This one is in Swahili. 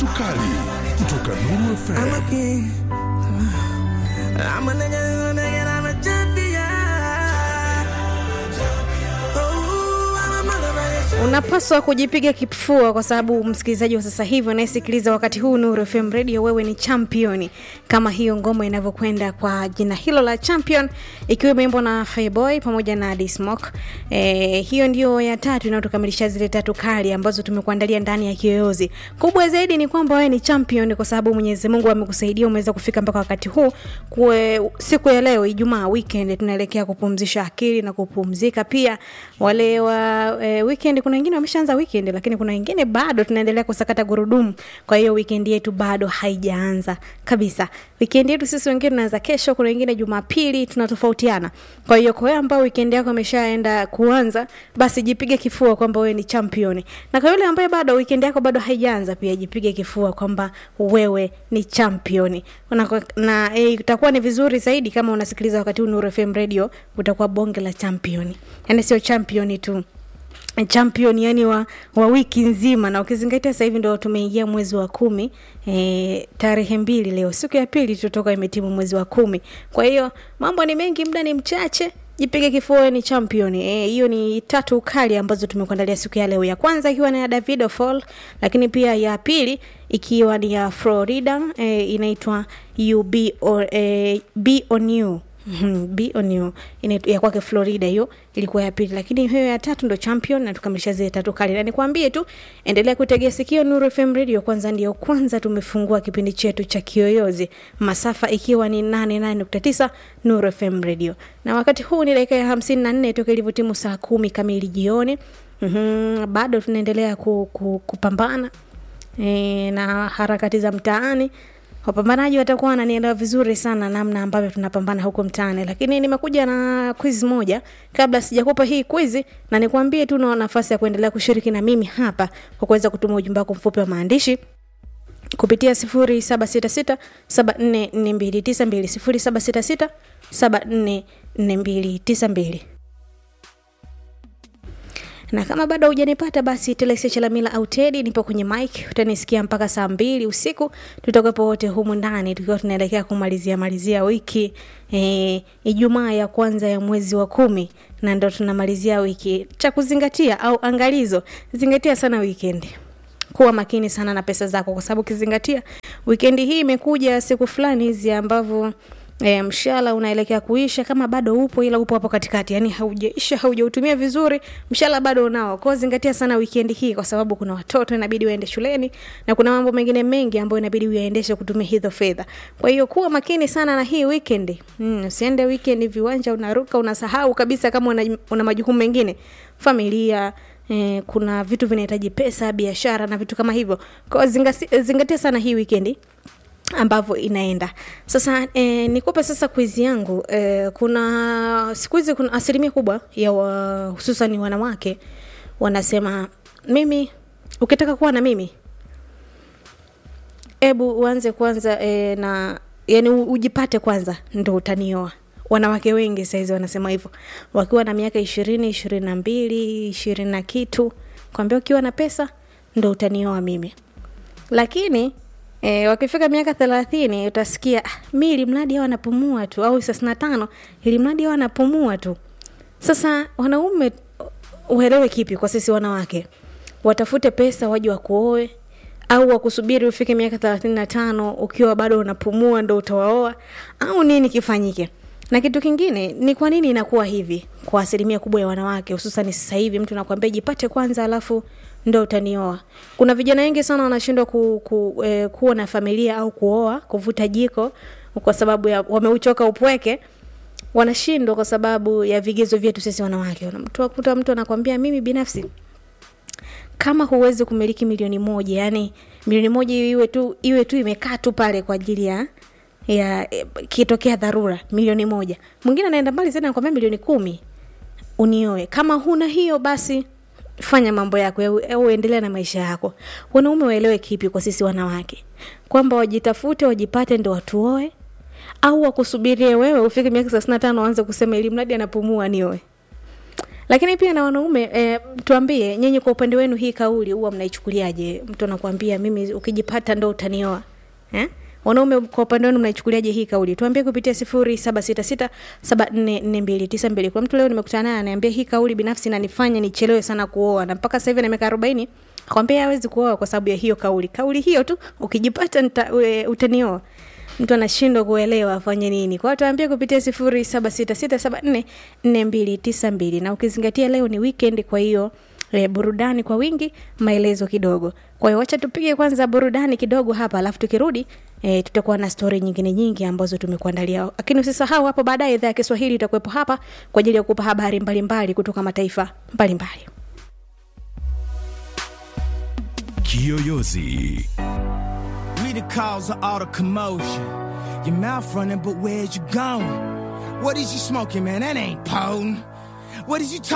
tatu kali kutoka Nuru FM. Unapaswa kujipiga kifua kwa sababu msikilizaji wa sasa hivi anayesikiliza wakati huu Nuru FM Radio, wewe ni champion, kama hiyo ngoma inavyokwenda kwa jina hilo la champion, ikiwa imeimbwa na Fireboy pamoja na D-Smoke. E, hiyo ndio ya tatu inayotukamilisha zile tatu kali ambazo tumekuandalia ndani ya Kiyoyozi. Kubwa zaidi ni kwamba wewe ni champion kwa sababu Mwenyezi Mungu amekusaidia umeweza kufika mpaka wakati huu. Kwe, siku ya leo Ijumaa weekend tunaelekea kupumzisha akili na kupumzika pia. Wale wa e, weekend kuna wengine wameshaanza weekend lakini kuna wengine bado tunaendelea kusakata gurudumu. Kwa hiyo weekend yetu bado haijaanza kabisa. Weekend yetu sisi wengine tunaanza kesho, kuna wengine Jumapili, tunatofautiana. Kwa hiyo kwa wewe ambao weekend yako imeshaenda kuanza, basi jipige kifua kwamba wewe ni champion. Na kwa yule ambaye bado weekend yako bado haijaanza, pia jipige kifua kwamba wewe ni champion. Na, na eh, itakuwa ni vizuri zaidi kama unasikiliza wakati huu Nuru FM Radio, utakuwa bonge la champion. Yaani sio champion tu champion yani wa, wa wiki nzima na ukizingatia sasa hivi ndo tumeingia mwezi wa kumi e, tarehe mbili leo siku ya pili tutoka imetimu mwezi wa kumi kwa hiyo mambo ni mengi muda ni mchache jipige kifua ni champion hiyo e, ni tatu kali ambazo tumekuandalia siku ya leo ya kwanza ikiwa ni ya davido fall lakini pia ya pili ikiwa ni ya florida e, inaitwa you be, or, e, be on you be on you ya kwake Florida hiyo ilikuwa ya pili, lakini hiyo ya tatu ndo champion, na tukamilisha zile tatu kali. Na nikwambie tu, endelea kutegea sikio Nuru FM Radio, kwanza ndio kwanza tumefungua kipindi chetu cha Kiyoyozi, masafa ikiwa ni 88.9 Nuru FM Radio, na wakati huu ni dakika ya 54 toka ilivyotimu saa kumi kamili jioni. Mm-hmm, bado tunaendelea ku, ku, kupambana e, na harakati za mtaani wapambanaji watakuwa wananielewa vizuri sana namna ambavyo tunapambana huko mtaani, lakini nimekuja na quiz moja. Kabla sijakupa hii quiz, na nikwambie tu na nafasi ya kuendelea kushiriki na mimi hapa kwa kuweza kutuma ujumbe wako mfupi wa maandishi kupitia 0766 744292 0766 744292 na kama bado hujanipata basi Telesia Chalamila au Tedi nipo kwenye mic, utanisikia mpaka saa mbili usiku. Tutakuwepo wote humu ndani tukiwa tunaelekea kumalizia malizia wiki e, Ijumaa ya kwanza ya mwezi wa kumi, na ndo tunamalizia wiki. Cha kuzingatia au angalizo, zingatia sana weekend kuwa makini sana na pesa zako, kwa sababu ukizingatia wikendi hii imekuja siku fulani hizi ambavyo E, mshala unaelekea kuisha, kama bado upo ila upo hapo katikati, yani haujaisha, haujautumia vizuri, mshala bado unao. Kwa zingatia sana weekend hii, kwa sababu kuna watoto inabidi waende shuleni na kuna mambo mengine mengi ambayo inabidi uyaendeshe kutumia hizo fedha. Kwa hiyo kuwa makini sana na hii weekend. Mm, usiende weekend viwanja unaruka unasahau kabisa kama una, una majukumu mengine familia Eh, kuna vitu vinahitaji pesa, biashara na vitu kama hivyo. Kwa zingatia, zingatia sana hii weekend ambavyo inaenda sasa. E, nikupe sasa kwizi yangu e, kuna siku hizi kuna asilimia kubwa ya wa, hususan wanawake wanasema mimi, ukitaka kuwa na mimi, hebu uanze kwanza e, na yani ujipate kwanza ndo utanioa. Wanawake wengi sahizi wanasema hivyo wakiwa na miaka ishirini ishirini na mbili ishirini na kitu, kwambia ukiwa na pesa ndo utanioa mimi, lakini E, wakifika miaka thelathini utasikia mi ili mradi hao anapumua tu, au thelathini na tano ili mradi hao anapumua tu. Sasa wanaume uelewe kipi? Kwa sisi wanawake, watafute pesa waje wakuoe au wakusubiri ufike miaka thelathini na tano ukiwa bado unapumua ndo utawaoa au nini kifanyike? Na kitu kingine ni kwa nini inakuwa hivi kwa asilimia kubwa ya wanawake, hususan sasa hivi mtu nakwambia jipate kwanza, alafu ndo utanioa. Kuna vijana wengi sana wanashindwa ku, ku, eh, kuwa na familia au kuoa, kuvuta jiko kwa sababu ya wameuchoka upweke. Wanashindwa kwa sababu ya vigezo vyetu sisi wanawake. Unamkuta mtu anakwambia mimi binafsi kama huwezi kumiliki milioni moja, yani milioni moja iwe tu iwe tu imekaa tu pale kwa ajili ya ya kitokea dharura, milioni moja. Mwingine anaenda mbali zaidi anakwambia milioni kumi unioe. Kama huna hiyo basi fanya mambo yako au endelea na maisha yako. Wanaume waelewe kipi kwa sisi wanawake, kwamba wajitafute, wajipate, ndo watuoe, au wakusubirie wewe ufike miaka thelathini na tano waanze kusema ili mradi anapumua nioe. lakini pia na wanaume e, tuambie nyinyi kwa upande wenu hii kauli huwa mnaichukuliaje mtu anakuambia mimi ukijipata ndo utanioa eh? wanaume kwa upande wenu mnaichukuliaje hii kauli tuambie kupitia sifuri saba sita sita saba nne nne mbili tisa mbili kuna mtu leo nimekutana naye anaambia hii kauli binafsi nanifanya nichelewe sana kuoa na mpaka sasa hivi na miaka arobaini akwambia hawezi kuoa kwa sababu ya hiyo kauli kauli hiyo tu ukijipata nita, e, utanioa mtu anashindwa kuelewa afanye nini kwao tuambie kupitia sifuri saba sita sita saba nne nne mbili tisa mbili na ukizingatia leo ni weekend kwa hiyo e, burudani kwa wingi maelezo kidogo kwa hiyo wacha tupige kwanza burudani kidogo hapa alafu tukirudi e, tutakuwa na stori nyingine nyingi ambazo tumekuandalia lakini usisahau hapo baadaye idhaa ya kiswahili itakuwepo hapa kwa ajili ya kupa habari mbalimbali mbali kutoka mataifa mbalimbali mbali. Kiyoyozi. We the cause of all the commotion. Your mouth running, but where's you going? What is you smoking, man? That ain't potent. What is you talking?